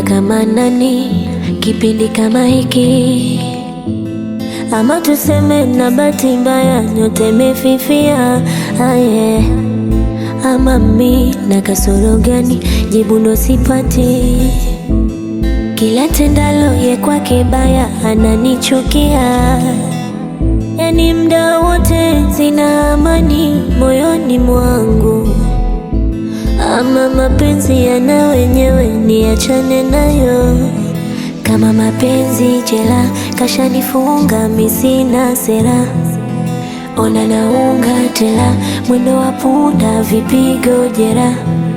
kama nani kipindi kama hiki, ama tuseme na bahati mbaya nyote imefifia. Aye, ama mi na kasoro gani? Jibu ndo sipati. Kila tendalo ye kwake baya ananichukia, yani mda wote sina amani moyoni mwangu. Ama mapenzi yana wenyewe, niachane nayo. Kama mapenzi jela, kashanifunga mi sina sera. Ona naunga tela, mwendo wa punda, vipigo jera.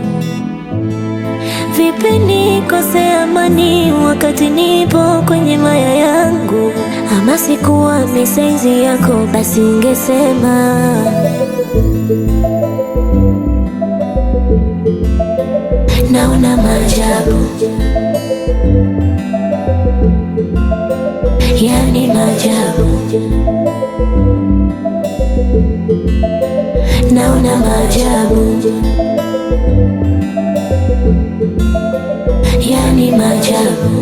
Vipi nikose amani wakati nipo kwenye maya yangu? Ama sikuwa misaizi yako, basi ungesema naona maajabu, yani maajabu, naona maajabu, yani maajabu.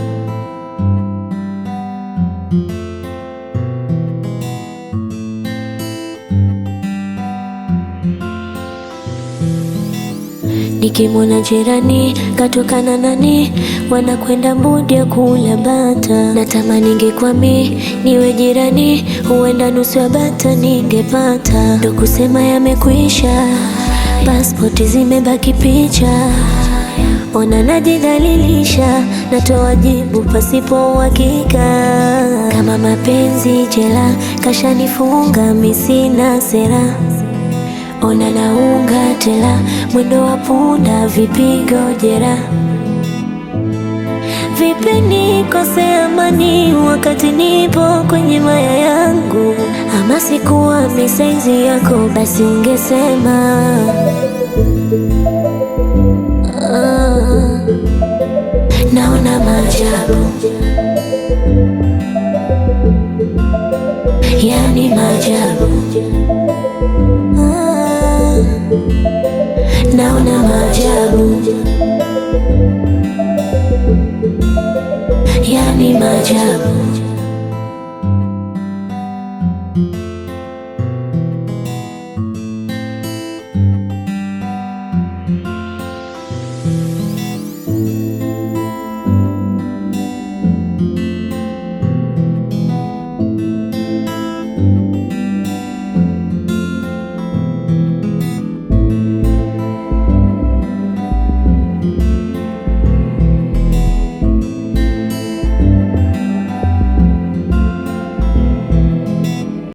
Nikimwona jirani katokana nani, wanakwenda mbudi ya kula bata. Natamani ningekwami niwe jirani, huenda nusu ya bata ningepata. Ndo kusema yamekwisha, pasipoti zimebaki picha. Ona najidhalilisha, natoa jibu pasipo uhakika. Kama mapenzi jela, kashanifunga mi sina sera. Ona naunga tela, mwendo wa punda, vipigo jera. Vipi nikose amani wakati nipo kwenye maya yangu? Ama sikuwa misaizi yako, basi ungesema ah, naona maajabu, yani maajabu Ah, naona maajabu, yani maajabu.